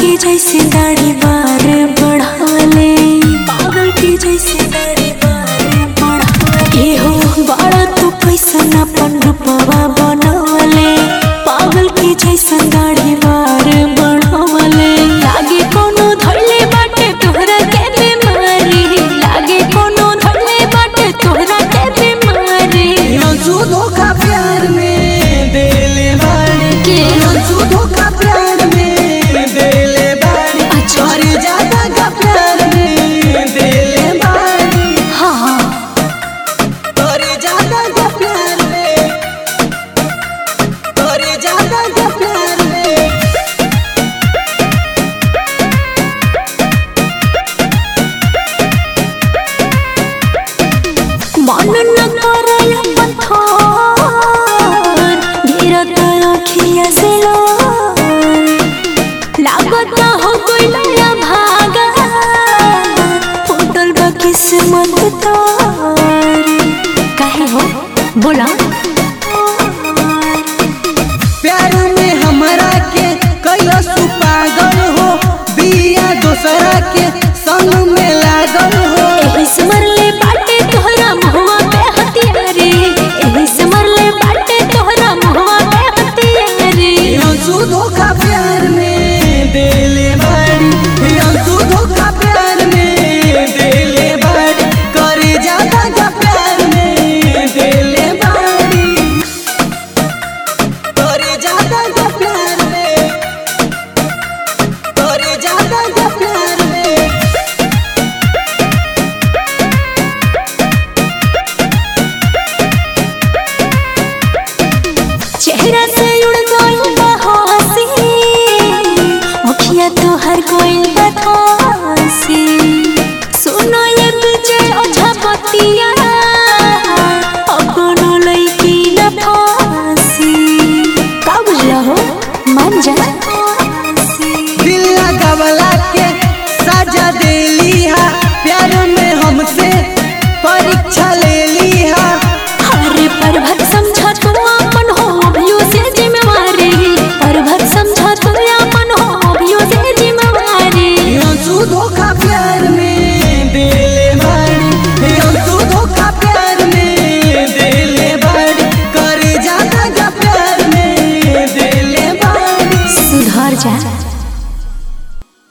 के जैसे दाढ़ी बार बढ़ावले पागल के जैसे दाढ़ी बार बढ़ावले ए हो बड़ा तू कैसन अपन रूपवा बनवले पागल के जैसन दाढ़ी बार बढ़ावले लागे कोनो धरले बाटे तोहरा के बीमारी लागे कोनो धरले बाटे तोहरा के बीमारी अंशु धोखा प्यार में देले बाड़ी के? अंशु धोखा प्यार में देले बाड़ी अच्छा। और ज्यादा का प्यार में देले बाड़ी हाँ हाँ और ज्यादा का प्यार में और ज्यादा का प्यार में मन न करय पत्थर गिरत अखिया से लोर लागत हो गइल या भागा फूटल बा किस्मत तोर काहे हो बोला प्यार में हमरा के कैलस पागल हो बिया दोसरा के संग में लागल हो एही से मरले बाटे तोहरा मुहवा पे हथियारी एही से मरले बाटे तोहरा मुहवा पे हथियारी अंशु धोखा प्यार में देले बाड़ी अंशु धोखा प्यार में देले बाड़ी करे ज्यादा का प्यार में देले बाड़ी करे ज्यादा का प्यार में करे ज्यादा का प्यार में चेहरा से उड़ गइल बा हंसी मुखिया तो हर कोइल बा खांसी सुनो ये तुझे ओझा बतिया अपनो लइकी न फांसी का बुझला हो मान जा दिल लगावला के सजा दे